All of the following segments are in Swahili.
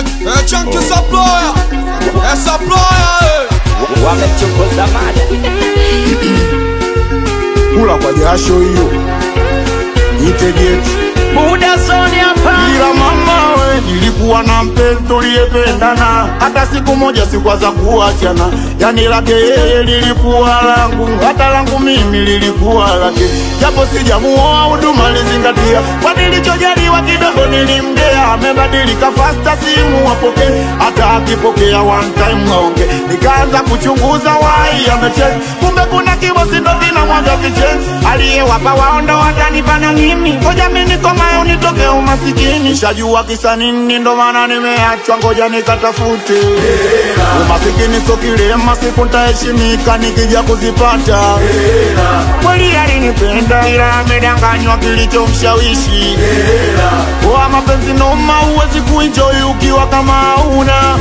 eh, chunky supplier, eh, supplier, eh. wamechokoza mada kula kwa jasho hiyo itegeti buda zoni hapa ila mama we nilikuwa na mpenzi tuliyependana hata siku moja sikwaza kuachana yani lake yeye lilikuwa langu hata langu mimi lilikuwa lake japo sijamuoa huduma lizingatia kwa nilichojaliwa kidogo nilimgea amebadilika fasta simu wapoke hata akipokea one time aonge nikaanza kuchunguza wai amecheza kumbe kuna kibosi ndo vinamwaga vichenzi aliyewapa waondo watanipana mimi ngoja mi nikomayo nitoke umasikini shajua kisa nini ndo maana nimeachwa ngoja nikatafute umasikini so kilema siku ntaheshimika nikija kuzipata kweli alinipenda ila amedanganywa kilichomshawishi wa mapenzi noma huwezi kuenjoy ukiwa kama hauna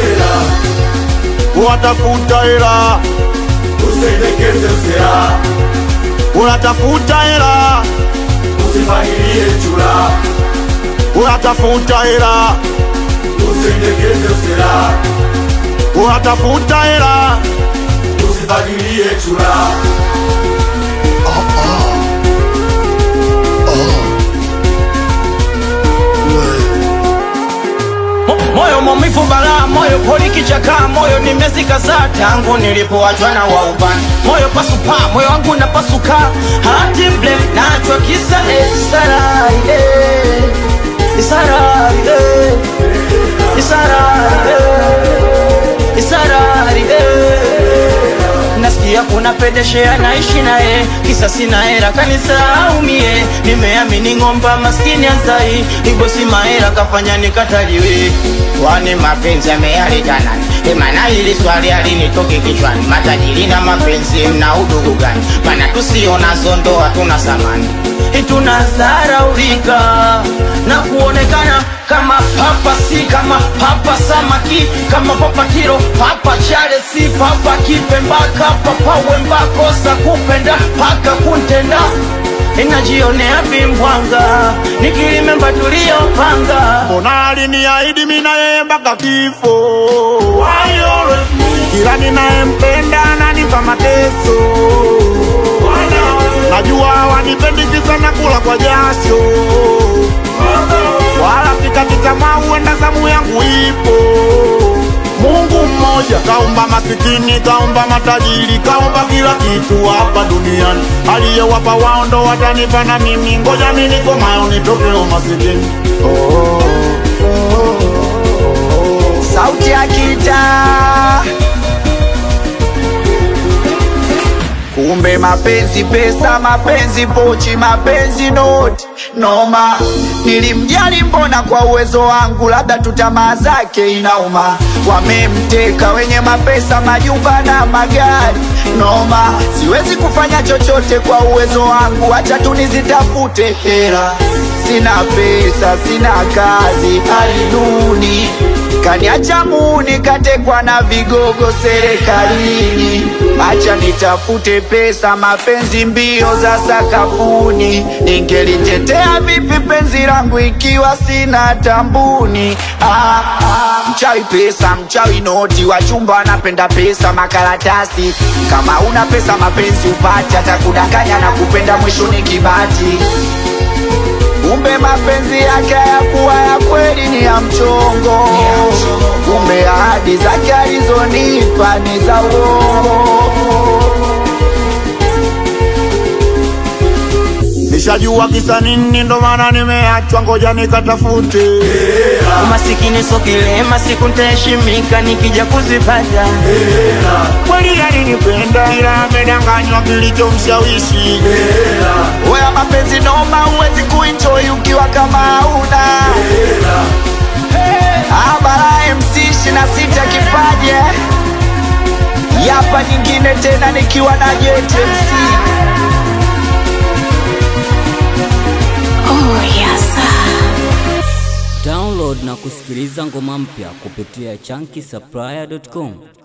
watafuta hela Usendekeze usera, unatafuta hela usifahirie chura. unatafuta hela Usendekeze usera, unatafuta hela usifahirie chura. Mo- moyo maumivu balaa moyo poli kichakaa moyo nimezikaza tangu nilipoachwa na waubani moyo pasupa moyo wangu napasuka hati blem nachwa kisa esaraide isaraide isaraide isaraide nasikia kuna pedeshea naishi naye kisa sina hera kanisaumie nimeamini ng'omba maskini anzai ibosi mahera kafanya nikataliwe kwani mapenzi ameyalitana emana hili swali alinitoke kichwani matajiri na mapenzi mna udugu gani mana tusiona zondoa tuna samani tunazaraulika na kuonekana kama papa si kama papa samaki kama papa kiro papa chale si papa kipembaka papa wembakosa kupenda paka kuntenda inajionea vimbwanga nikilimemba tuliyopanga mbona aliniahidi mi na yeye mpaka kifo kila ninayempenda ananipa mateso najua wanipendi kisa na kula kwa jasho wala sikati tamaa huenda zamu yangu ipo mungu mmoja kaumba masikini kaumba matajiri kaumba kila kitu hapa duniani aliyewapa wao ndo watanipa na mimi ngoja mi nikomayo nitoke umasikini oh, oh, oh. sauti ya kitaa kumbe mapenzi pesa mapenzi pochi mapenzi noti noma nilimjali mbona kwa uwezo wangu labda tu tamaa zake inauma wamemteka wenye mapesa majumba na magari noma siwezi kufanya chochote kwa uwezo wangu hacha tu nizitafute hela sina pesa sina kazi hali duni kaniacha muni katekwa na vigogo serikalini acha nitafute pesa mapenzi mbio za sakafuni ningelitetea vipi penzi langu ikiwa sina tambuni ah, ah, mchawi pesa mchawi noti wachumba wanapenda pesa makaratasi kama una pesa mapenzi upati atakudanganya na kupenda mwisho ni kibati kumbe mapenzi yake hayakuwa ya kweli ni ya mchongo kumbe ahadi zake alizonipa ni za uongo nishajua kisa nini ndo maana nimeachwa ngoja nikatafute umasikini so kilema siku ntaheshimika nikija kuzipata kweli alinipenda ila amedanganywa kilichomshawishi weya mapenzi noma huwezi kuenjoy ukiwa kama hauna abara mc shina sita kipaje yapa nyingine tena nikiwa na JTMC Oh, yes. Download na kusikiliza ngoma mpya kupitia chunky supplier.com.